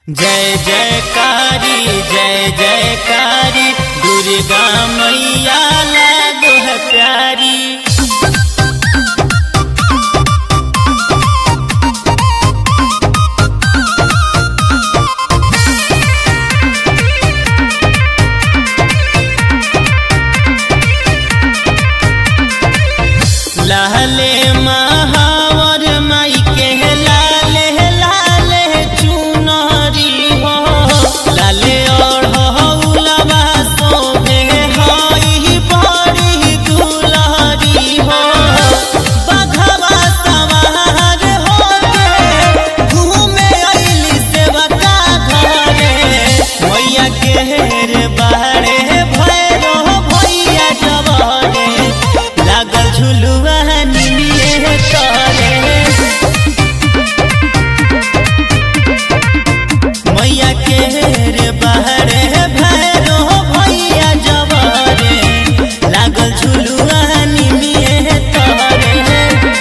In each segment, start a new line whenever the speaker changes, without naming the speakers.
जय जयकारी जय जयकारी दुर्गा मैया लागो है प्यारी लाले महावर माई के लाले लाले चुनरी हो लाले और हौलवा शोभे हई बड़ी दुलहरी हो बघवा सवार होके घूमे अइली सेवका घरे मैया के रे बाहरे भैरो भैया जवारे लागल झुलुआ निमिए करे मैया के रे बाहरे भैरो भैया जवारे लागल झुलुआ निमिए करे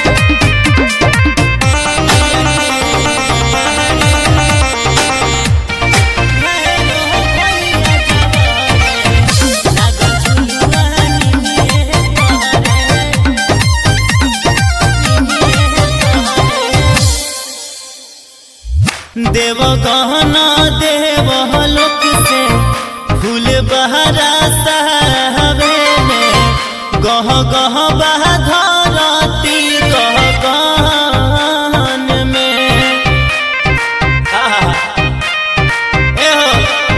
देव गहना देव लोक से फूल बहरा सहबेले गह गह बह धरती गह गहन में आहा एहो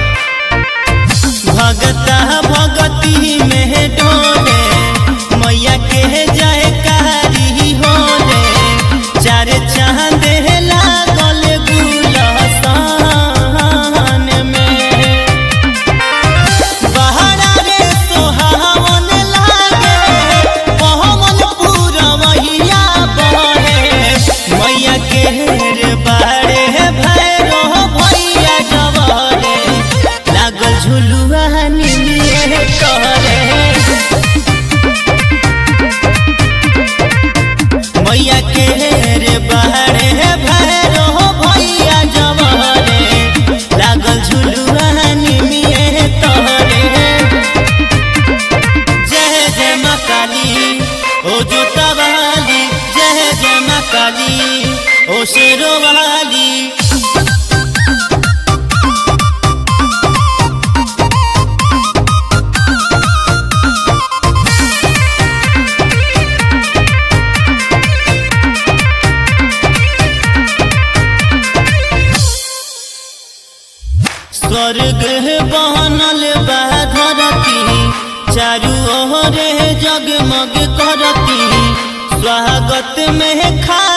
भगता भगती में डोले मैया के जय कारी होले चार चांद लागल गुलसान में बहरा रे सोहावन लागे पहवन पूरवैया बहे मैया के रे बारे भैरो भैया जवरे लागल झुलुआ निमिए करे मैया के रे बारे भैरो भैया जवरे लागल झुलुआ निमिए तोहरे जय जय माँ काली ओ जोता वाली जय जय माँ काली ओ शेरो वाली स्वर्ग बनल बा धरती चारू ओरे जगमग करती स्वागत में खा